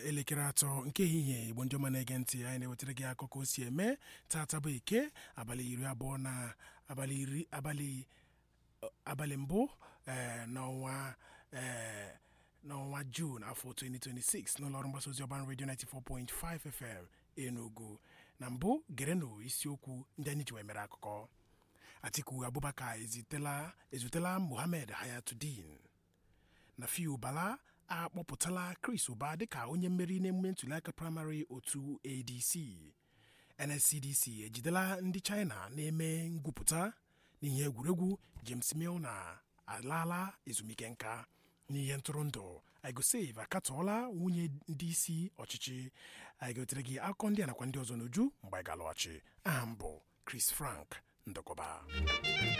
elekere atọ nke ehihie igbo ndị ọma na-ege ntị anyị na-ewetara gị akụkọ o si eme tata bụ eke abalị iri abụọ na abalị iri abalị abalị mbụ ee n'ọnwa ee n'ọnwa Jun afọ 2026 n'ụlọọrụ mgbasa ozi ọban redio 94.5 FM Enugu na mbụ gerenụ isiokwu ndị anyị ji wee mere akụkọ Atiku Abubakar ezitela ezutela Mohammed Hayatuddin na Fiu Bala akpọpụtala Chris Ụba dịka onye mmeri n'emume ntụliaka praịmarị otu ADC NSCDC ejidela ndị China na-eme ngwupụta n'ihe egwuregwu James Milner alaala ezumike nka n'ihe ntụrụndụ igosave akatọọla nwunye ndị isi ọchịchị anyị gotere gị akụkọ ndị a nakwa ndị ọzọ n'uju mgbe anyị ga-alọghachi aha m bụ Chris Frank Ndokọba